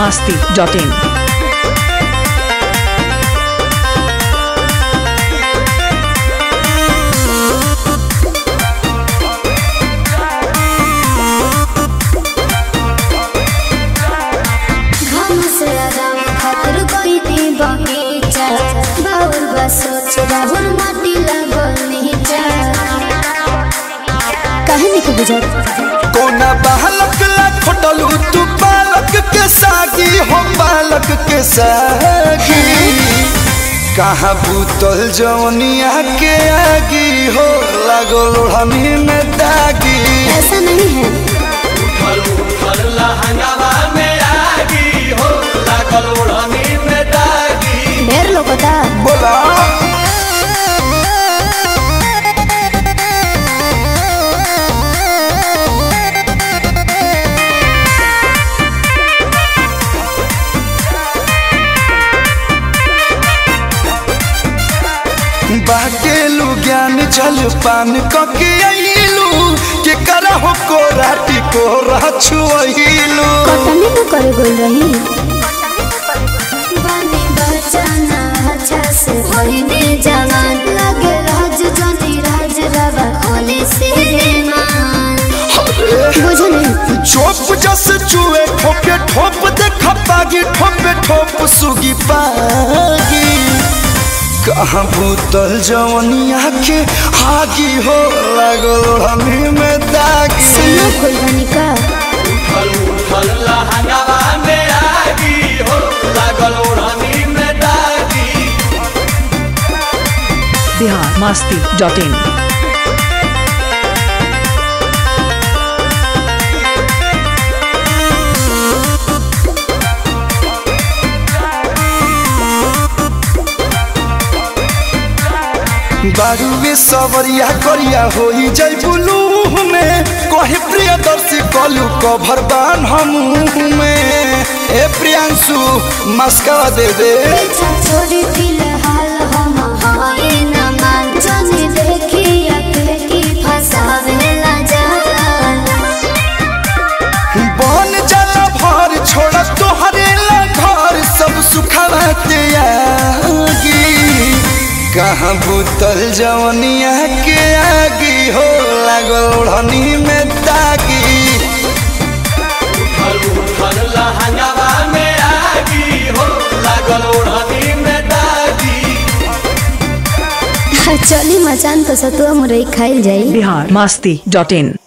masti.in. घम से आराम खातिर कोई दी बगीचा बाउर बा सोच राहुल माटी लागल नीचा काहे नहीं बुझत कोना बालक ला खोटलू तू बालक के सागी हो बालक के सागी कहाँ भूतल जवनिया के आगी हो लागो लोढ़नी में दागी ऐसा नहीं है ढेर लोगों बोला बाटेलू ज्ञान जल पान कके अइलू के करहो को राटी को रछुइलू कटनी न करे गोल रही बानी बचाना अच्छा से होइने जवान लगे राज जनी राज रवा होली से मान बुझो नहीं चोप जस चुए ठोके ठोप देख पागी ठोपे ठोप सुगी पागी कहाँ भूतल जवनिया के आगी हो लागल हमी में दागी सुनो कोई बनी का Bihar masti.in. बारूवे सवरिया करिया होई जय बुलू में कहे प्रियदर्शी कलू कभर बान हम में ए प्रियांशु मस्का दे दे पीछा छोड़ी फिलहाल हम हाय न मान जाने देखी अके की फसावे ला जान बन जला भर छोड़ तोहरे ला घर सब सुखवा त्यागी कहाँ भूतल जवनिया के आगी हो लागल ओढ़नी में दागी चली मचान तो सतुआ मुरई खाइल जाई Bihar masti.in.